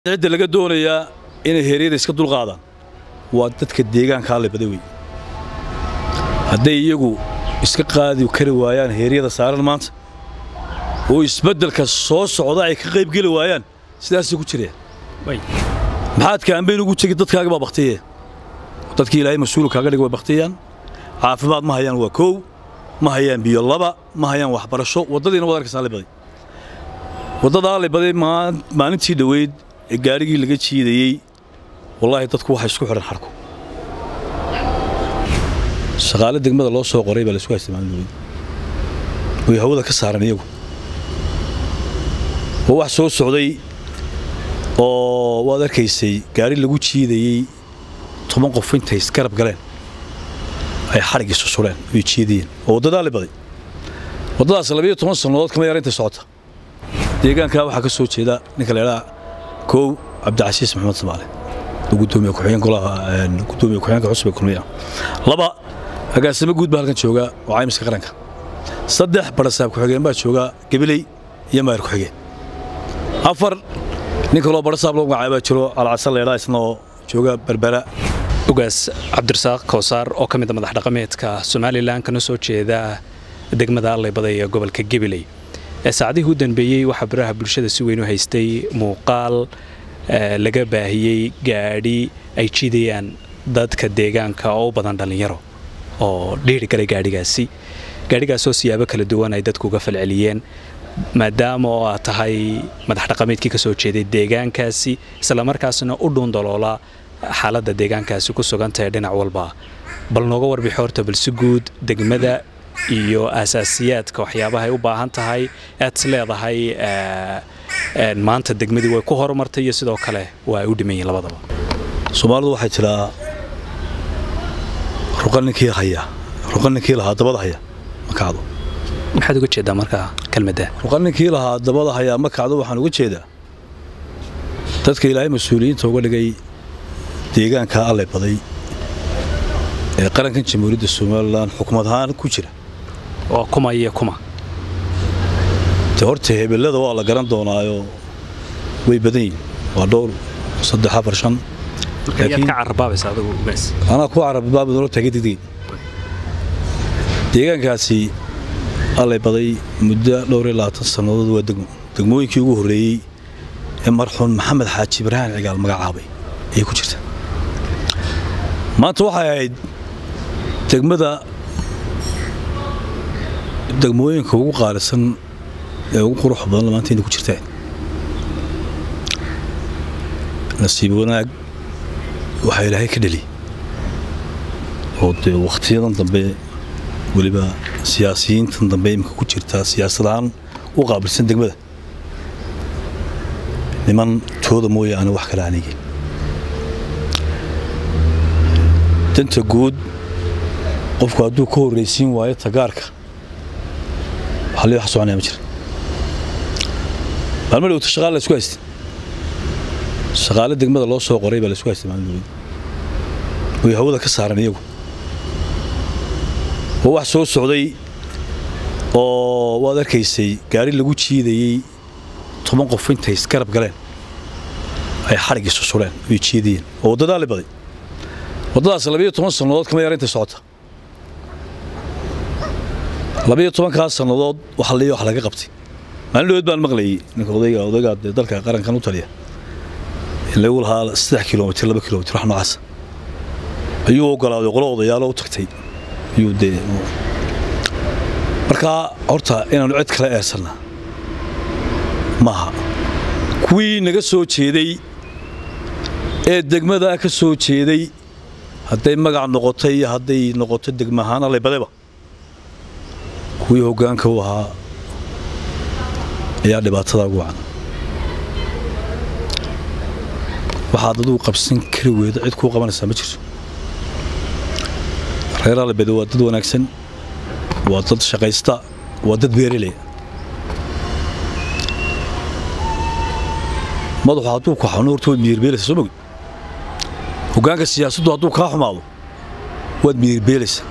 cidda laga doonayaa inay heeryada iska dulqaadaan waa dadka deegaanka alle baday wey hadday iyagu iska qaadi kari waayaan heeryada saaran maanta oo isbeddelka soo socda ay ka qaybgeli waayaan sidaasay ku jireen maxaad kaambayn ugu tegi dadkaaga baa baktiye dadkii ilaahay mas-uul kaaga dhig way baktiyaan caafimaad ma hayaan waa kow ma hayaan biyo laba ma hayaan waxbarasho waddadiina waad arkaysaa alle baday waddada alle baday maalintii dhoweyd ee gaadhigii laga jiidayey wallaahi dadku waxay isku xidhan xarku shaqaale degmada loo soo qoray baa laisku haystay maalin dhoweyd way hawada ka saaran iyagu waa wax soo socday oo waad arkaysay gaadhi lagu jiidayey toban qof intay isgarab galeen ay xadhig isu suleen way jiidayeen oo waddadaa le baday waddadaas labiyo toban sannadood kama yar intay socota deegaankaa waxaa ka soo jeeda ninka la idhaha kow cabdicasiis maxamed samaale oo gudoomiye ku-xigeen golaha gudoomiye ku-xigeenka cusub ee kulmiya laba agaasimo guud baa halkan jooga oo caymiska qaranka saddex barasaab ku-xigeen baa jooga gabiley iyo maayar ku-xigeen afar nin kaloo barasaab loo magacaay baa jiro alcasan leedhaa isna oo jooga berbera ugaas cabdirasaaq koosaar oo ka mid a madax dhaqameedka somalilan kana soo jeeda degmada alleybaday ee gobolka gabiley ee saacadihii u dambeeyey waxaa baraha bulshada si weyn u haystay muuqaal laga baahiyey gaadhi ay jiidayaan dadka deegaanka oo u badan dhallinyaro oo dhiiri galay gaadhigaasi gaadhigaasoo siyaabo kala duwan ay dadku uga falceliyeen maadaama oo aad tahay madax dhaqameedkii ka soo jeeday deegaankaasi islamarkaasna u dhuundaloola xaaladda deegaankaasi ku sugantahay dhinac walba bal nooga warbixi horta balsi guud degmada iyo asaasiyaadka waxyaabaha ay u baahan tahay aad is leedahay maanta degmadii way ku horumartay iyo sidoo kale waa ay u dhiman yihin labadaba soomaalidu waxay tidhaa ruqa ninkii haya ruqa ninkii lahaa dabada haya ma kacdo maxaad uga jeedaa markaa kelmadda ruqa ninkii lahaa dabada hayaa ma kacdo waxaan uga jeedaa dadka ilaahay mas-uuliyiinta uga dhigay deegaanka alle baday ee qarankan jamhuuriyadda somalilan xukumad ahaan ku jira oo kuma iyo kuma de horta hebellada waa la garan doonaayo way badan yihin waa dhowr saddex afar shan anaa ku carabbaabadnoo taagay degdegay deegaankaasi allay baday muddo dhowr iyo labaatan sannadood waa degmo degmooyinkii ugu horreeyey ee marxuun maxamed xaaji ibraahim cigaal magacaabay ayay ku jirta maanta waxay ahayd degmada degmooyinka ugu qaalisan ee ugu qurux badan maanta inay ku jirtaan nasiib wanaag waxaa ilaahay ka dheli oo dee wakhtiyadan dambe weliba siyaasiyiintan dambe imika ku jirtaa siyaasad ahaan u qaabilsan degmada niman tooda mooyaane wax kale aanigin danta guud qofku hadduu ka horraysiin waayo tagaarka waxaa lii wax soconaya ma jira maalmo dhowta shaqaale la isku haystay shaqaale degmada loo soo qoray baa la isku haystay maalin dhoweyd way hawada ka saaran iyagu waa wax soo socday oo waad arkaysay gaadhi lagu jiidayey toban qof intay isgarab galeen ay xadhig isu suleen way jiidayeen oo waddadaa le baday waddadaas labiyo toban sannadood kama yar intay socota labiyo tobankaas sannadood waxa liya wax laga qabtay maalin dhaweed baan maqlayey ninka odayga odaygaa dee dalka qarankan u taliya in lagu lahaa saddex kilomitir laba kilomitir wax noocaasa ayuu ogolaaday qolo odayaalo u tagtay ayuu dee markaa horta inaanu cid kala eersanna maaha kuwii naga soo jeeday ee degmadaa ka soo jeeday hadday magac noqotay iyo hadday noqoto degma ahaan allaybadeba kuwii hoggaanka u ahaa ayaa dhibaatada ugu wacan waxaad adugu qabsan kari weyda cid kuu qabanaysaa ma jirto reer allabede waa dad wanaagsan waa dad shaqaysta waa dad beerelaya madaxu hadduu ku xanuun horta waad miyirbeelaysaa soo mogi hoggaanka siyaasaddu hadduu kaa xumaado waad miyirbeelaysaa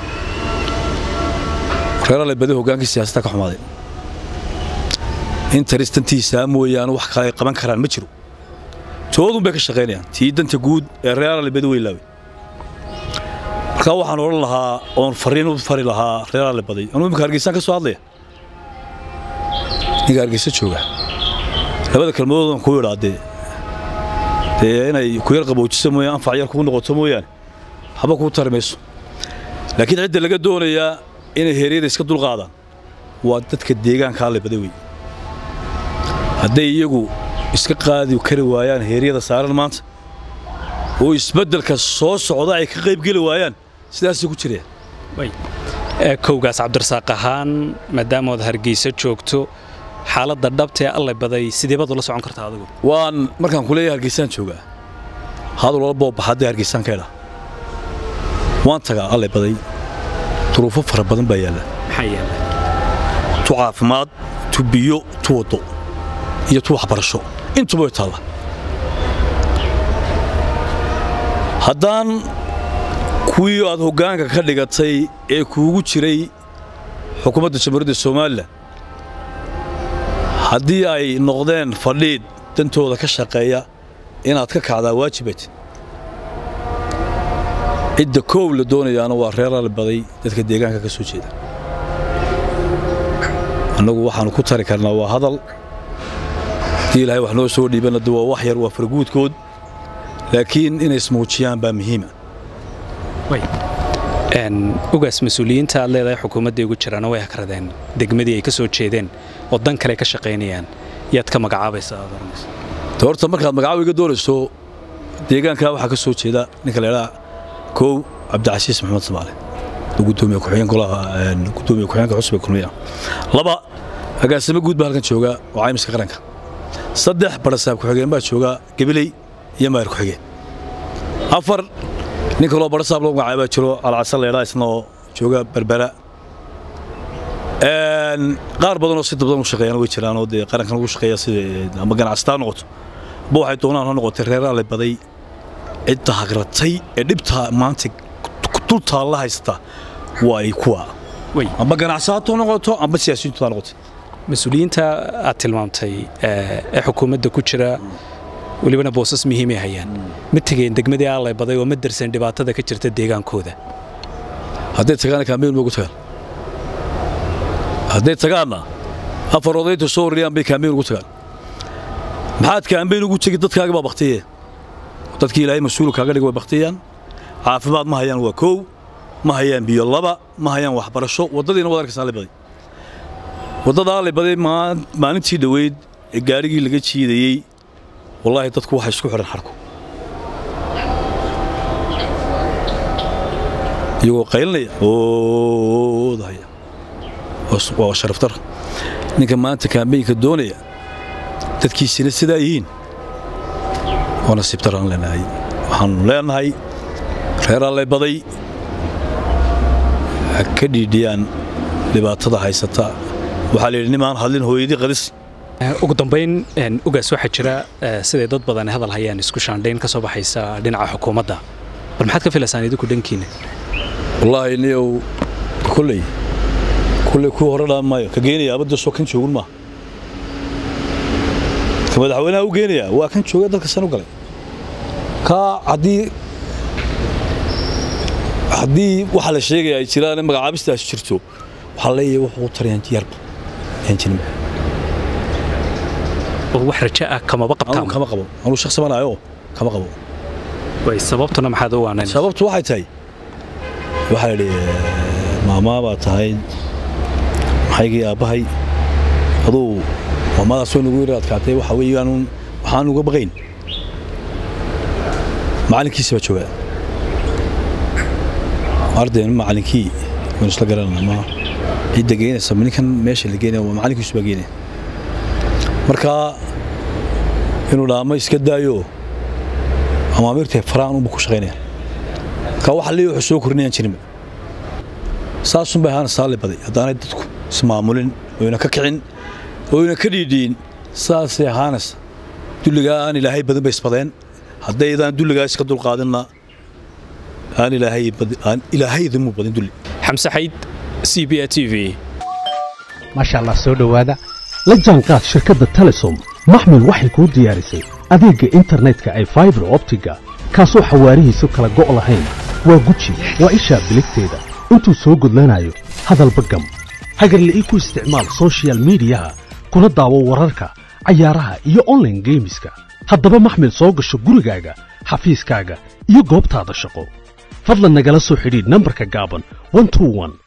reer allabede hoggaankii siyaasadda ka xumaaday in taristantiisaa mooyaane wax kale ay qaban karaan ma jiro toodun bay ka shaqaynayaan tii danta guud ee reer alibadi way laaway markaa waxaan odhan lahaa oon fariin u fari lahaa reer alibaday anuu imika hargeysaan ka soo hadlaya ninka hargeysa jooga labada kelmadoodan ku idhaadee dee inay ku yar qaboojiso mooyaan anfac yar kugu noqoto mooyaane haba kuu tari mayso laakiin cidda laga doonayaa inay heeryada iska dulqaadaan waa dadka deegaanka allibada wey hadday iyagu iska qaadi kari waayaan heeryada saaran maanta oo isbeddelka soo socda ay ka qaybgeli waayaan sidaasay ku jirayaan kowgaas cabdirasaaq ahaan maadaamood hargeysa joogto xaaladda dhabtee allay baday sideebaad ula socon kartaa adigu waan markaan ku leeyahay hargeysaan joogaa hadal walboo baxaddee hargeysaan ka idhaa waan tagaa allay baday duruufo fara badan baa yaalla maxaa yaalla tu caafimaad tu biyo tu waddo iyo tu waxbarasho intuba way taalla haddaan kuwii aad hoggaanka ka dhigatay ee kuugu jiray xukuumadda jamhuuriyadda somalilan haddii ay noqdeen fadhiid dantooda ka shaqeeya inaad ka kacdaa waajibat cidda koow la doonayaana waa reer albaday dadka deegaanka ka soo jeeda annagu waxaannu ku tari karnaa waa hadal haddii ilaahay wax noo soo dhiibanna de waa wax yar waa farguudkood laakiin inay ismuujiyaan baa muhiima ugaas mas-uuliyiinta aad leedahay xukuumadda ugu jiraana way hakradeen degmadii ay ka soo jeedeen oo dan kale ka shaqaynayaan yaad ka magacaabaysaa aad oranaysa de horta markaad magacaabi iga doonayso deegaankaa waxaa ka soo jeeda ninka laydhaa kow cabdicasiis maxamed samaale oo gudoomiye ku-xigeen golaha gudoomiye ku-xigeenka xusbiga kulmiya laba agaasimo guud baa halkan jooga oo caymiska qaranka saddex barasaab ku-xigeen baa jooga gabiley iyo maayar ku-xigeen afar nin kaloo barasaab loo magacaay baa jiro alcasan laydhaa isna oo jooga berbera qaar badanoo si dabdan u shaqeeyaan way jiraan oo dee qarankan ugu shaqeeya sida ama ganacsataa noqoto ba waxay doonaan ha noqotay reer alle baday cidda hagratay ee dhibtaa maanta dul taalla haysata waa ay kuwa amba ganacsato noqoto amba siyaasiyiintu ha noqoto mas-uuliyiinta aad tilmaamtay ee xukuumadda ku jira welibana boosas muhiimay hayaan ma tegeen degmadii allay baday oo ma darsan dhibaatada ka jirta deegaankooda hadday tagaana kaambeyn ma ugu tagaan hadday tagaanna afar odayta soo warriyaan bay kaambeyn ugu tagaan maxaad kaambeyn ugu tegi dadkaaga baa baktiye dadkii ilaahay mas-uul kaaga dhig way baktiyaan caafimaad ma hayaan waa koow ma hayaan biyo laba ma hayaan waxbarasho waddadiina wad arkaysaa baday waddada allay baday maalintii dhoweyd ee gaarigii laga jiidayey wallaahi dadku waxay isku xidhan xarku iyagoo qaylinaya oodahaya waa sharaftar ninka maanta kaambeynka doonaya dadkiisina sidaa yihiin waa nasiib daraan leenahay waxaanu leenahay reer allay baday ha ka dhiidhiyaan dhibaatada haysata waxaa la yidhi nimaan hadlin hooyadii qadis ugu dambayn ugaas waxaa jira siday dad badan hadal hayaan isku shaandhayn ka soo baxaysa dhinaca xukuumadda bal maxaad ka filaysaan idinku dhankiina wallaahi niyow kolley kolley kuwa hore dhaan maayo ka geenaya abadda soo kan joogun maaha ka madaxweynaha u geenaya waa kan jooga dalka san u galay kaa haddii haddii waxaa la sheegaya ay jiraan in magacaabistaas jirto waxaa leeyahay wuxuu tarayaan yarba yaan jirin oo wax raja ah kamaba qabtaan kama qabo anuu shakhsi banaayo kama qabo way sababtuna maxaad u waanayn sababtu waxay tahay waxaa la yidhi maamaa baa tahay maxaygii aabbahay aduu maamadaas way nagu yara adkaatay waxa weeyaan waxaan uga baqayn macallinkiisi baa joogaa ardayn macallinkii waynu isla garanana ma cidda geynaysa ninkan meesha la geenaya waa macallinkiisu baa geenaya marka inuu dhaamo iska daayo amaamirtay faraan unba ku shaqaynaya marka waxa leeyahay wuxuu soo korinayaan jirinba saasun bay ahaana saali baday haddaanay dadku ismaamulin oyna ka kicin oyna ka dhiidhiin saasay ahaanaysa dulligaa aan ilaahay badan bay isbadeen haddaydaan dulligaa iska dulqaadinna aan ilaahay idinmu badin dulli xamse xayd c b a t v maasha allah soo dhowaada la jaanqaad shirkadda telesom maxmil waxay kuu diyaarisay adeegga internetka ay faibar optiga kaasoo xawaarihiisu kala go' lahayn waa guji waa ishaa biligteeda intuu soo gudlanayo hadalba gam hagarle ii ku isticmaal sochial midiyaha kuna daawo wararka cayaaraha iyo onlaine geemiska haddaba maxmil soo gasho gurigaaga xafiiskaaga iyo goobtaada shaqo fadlan nagala soo xidhiidh nambarka gaaban